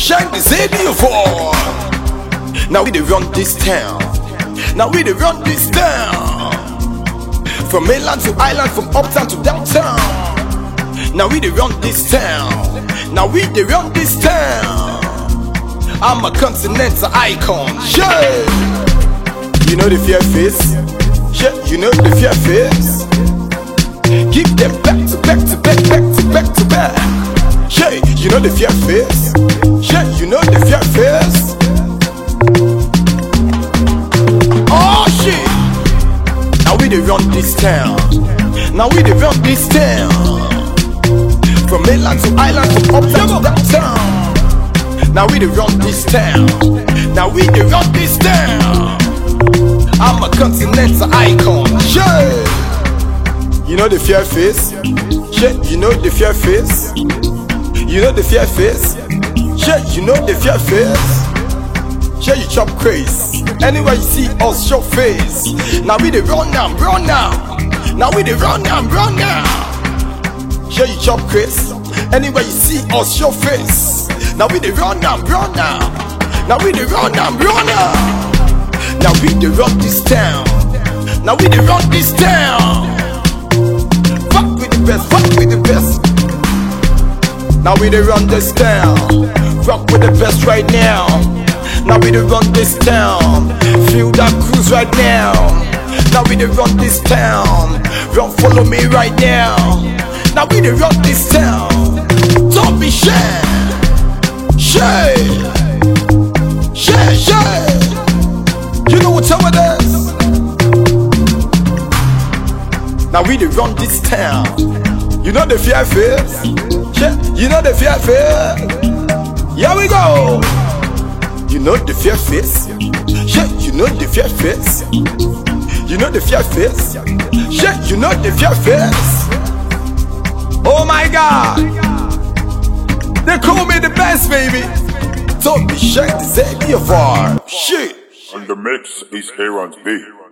shine the city for. Now we dey run this town. Now we dey run this town. From mainland to island, from uptown to downtown. Now we dey run this town. Now we dey run this town. I'm a continental icon. Yeah. You know the fear face. Yeah, you know the fear face. Give them back to back to back, back to back to back. Yeah, you know the fear face. Yeah, you know the fear face. Oh shit! Now we dey run this town. Now we dey run this town. From mainland to island, from uptown to downtown. Now we dey run this town. Now we dey run this town. I'm a continental icon. Yeah. You know the fear face? Yeah, you know the fear face? You know the fear face? Yeah, you know the fear face? Yeah, you chop craze. Anywhere you see us, show face. Now we dey run now, run now. Now we dey run now, run now. Yeah, you chop craze. Anywhere you see us, show face. Now we dey run now, run now. Now we dey run now, run now. Now we dey run this town. Now we dey run this town. Fuck with the best, fuck with the best. Now we dey run this town. Rock with the best right now. Now we dey run this town. Feel that cruise right now. Now we dey run this town. Run, follow me right now. Now we dey run this town. Don't be shy, shy, shy, shy. You know what time it is? Now we dey run this town. You know the fear face? Yeah, you know the fear face? Here we go. You know the fear face? Yeah, you know the fear face? You know the fear face? Yeah, you know the fear face? Oh my god! They call me the best, baby! Don't be shy to say me a far. Shit! And the mix is Aaron's beat.